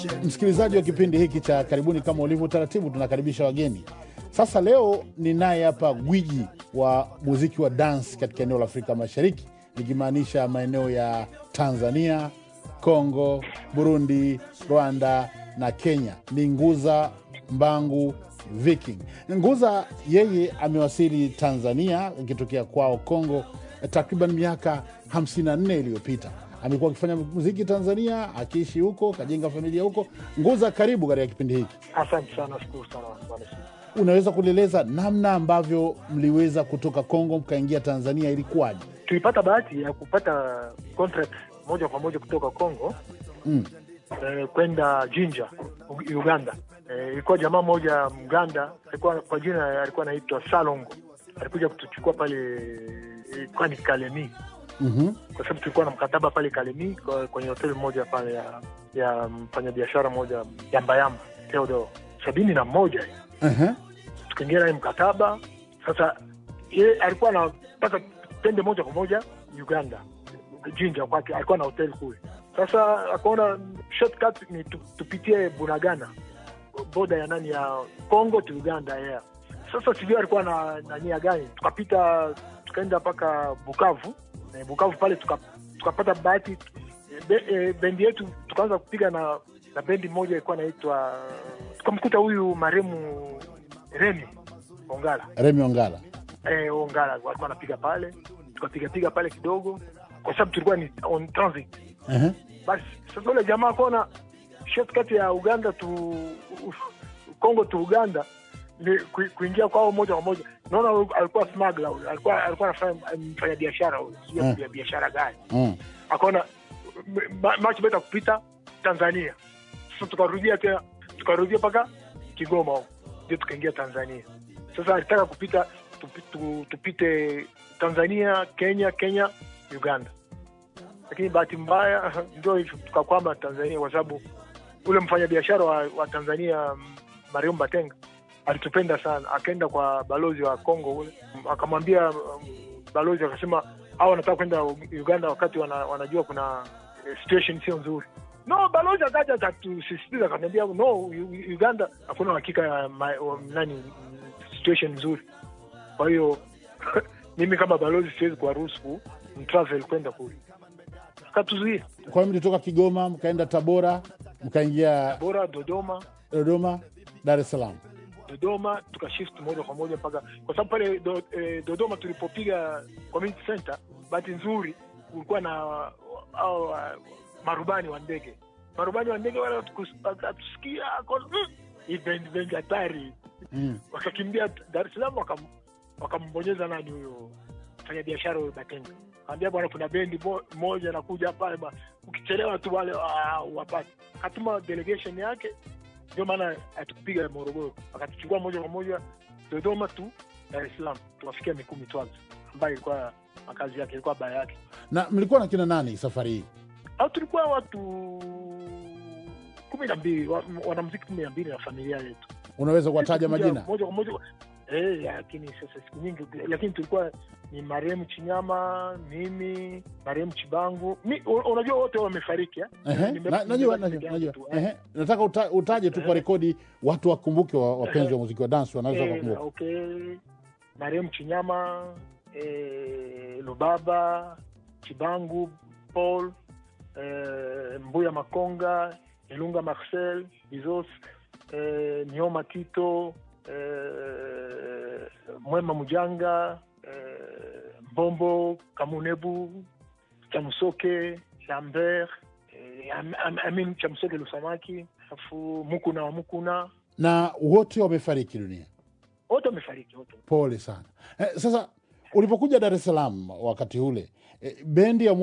Msikilizaji wa kipindi hiki cha Karibuni, kama ulivyo taratibu, tunakaribisha wageni. Sasa leo ni naye hapa gwiji wa muziki wa dance katika eneo la Afrika Mashariki, nikimaanisha maeneo ya Tanzania, Kongo, Burundi, Rwanda na Kenya. Ni Nguza Mbangu Viking. Nguza yeye amewasili Tanzania akitokea kwao Kongo takriban miaka 54 iliyopita. Amekuwa akifanya muziki Tanzania, akiishi huko, kajenga familia huko. Nguza, karibu katika kipindi hiki. Asante sana, shukuru sana bwana. Unaweza kulieleza namna ambavyo mliweza kutoka Kongo mkaingia Tanzania, ilikuwaje? Tulipata bahati ya kupata contract moja kwa moja kutoka Kongo Mm. eh, kwenda Jinja U- Uganda. Eh, ilikuwa jamaa moja Mganda alikuwa kwa jina alikuwa anaitwa Salongo, alikuja kutuchukua pale eh, kwani Kalemi, Mhm. kwa sababu tulikuwa na mkataba pale Kalemi kwa- kwenye hoteli moja pale ya ya mfanyabiashara moja Yambayamba Theodore sabini na moja Aha. tukaingia naye mkataba. Sasa ye alikuwa anataka tende moja kwa moja Uganda, Jinja kwake, alikuwa na hoteli kule. Sasa akaona shortcut ni tu, tupitie Bunagana, boda ya nani ya Congo to Uganda yeah. Sasa sijui alikuwa na, na nia gani, tukapita tukaenda mpaka Bukavu eh, Bukavu pale tuka- tukapata bahati be, eh, bendi yetu tukaanza kupiga na na bendi moja ilikuwa inaitwa tukamkuta huyu maremu Remi Ongala Remi Ongala. eh, Ongala walikuwa anapiga pale, tukapigapiga pale kidogo, kwa sababu tulikuwa ni on transit. Aha. Basi sasa ule jamaa akaona shortcut ya Uganda tu Kongo tu Uganda ni ku- kuingia kwao moja kwa moja. Naona huyu alikuwa smuggler huyu, alikuwa alikuwa anafanya mfanya biashara huyu, sio Mm. ya biashara gani. Mm. Akaona ma- much better kupita Tanzania. Sasa tukarudia tena tukarudia mpaka Kigoma huko, ndio tukaingia Tanzania. Sasa alitaka kupita tupi- tu- tupite Tanzania, Kenya, Kenya, Uganda, lakini bahati mbaya ndio hivyo, tukakwama Tanzania kwa sababu ule mfanyabiashara wa, wa Tanzania mm, Mariam Batenga alitupenda sana, akaenda kwa balozi wa Kongo ule m- akamwambia mm, balozi akasema au wanataka kwenda Uganda wakati wana, wanajua kuna eh, situation sio nzuri. No, balozi akaja akatusisitiza akaniambia no, U- Uganda hakuna uhakika ya ma- wa- nani mm, situation nzuri. Kwa hiyo mimi kama balozi siwezi kuwaruhusu mtravel kwenda kule, akatuzuia Kwa hiyo mlitoka Kigoma mkaenda Tabora mkaingia bora Dodoma Dodoma, Dar es Salaam. Dodoma tukashift moja kwa moja mpaka kwa sababu pale do, eh, Dodoma tulipopiga community center, bahati nzuri kulikuwa na au uh, marubani wa ndege, marubani wa ndege wale watukus- wakatusikia akaona, "Mm, hii bendi bendi hatari, Mm. wakakimbia Dar es Salaam wakam, wakambonyeza nani huyo mfanya biashara huyo Batenga, kaambia bwana, kuna bendi mo- moja nakuja pale ba, ukichelewa tu wale ah, wapate. Katuma delegation yake, ndio maana atukupiga Morogoro, akatuchukua moja kwa moja Dodoma tu Dar es Salaam, tukafikia Mikumi Twaza ambayo ilikuwa makazi yake, ilikuwa baya yake. Na mlikuwa na kina nani safari hii? Au tulikuwa watu kumi na mbili wa- wanamuziki kumi na mbili na familia yetu Unaweza kuwataja Tulikuja majina? moja kwa moja eh, lakini sasa siku nyingi, lakini tulikuwa ni marehemu Chinyama, mimi marehemu Chibangu mi, un- unajua wote wamefariki eh? Ehe, Nime- na- najua nimebaki najua peke yangu najua. tu, eh. Ehe, nataka uta, utaje tu kwa rekodi watu wakumbuke, wa- wapenzi wa muziki wa dance wanaweza Eh, kukumbuka. okay. marehemu Chinyama eh, Lubaba Chibangu Paul eh, Mbuya Makonga Ilunga Marcel Bizos eh, Nioma Tito eh, Mwema Mujanga eh, Mbombo Kamunebu Chamusoke Lambert eh, Am- Am- Amin Chamusoke Lusamaki alafu Mukuna wa Mukuna Na wote wamefariki dunia. wote wamefariki wote Pole sana. Eh, sasa ulipokuja Dar es Salaam wakati ule eh, bendi ya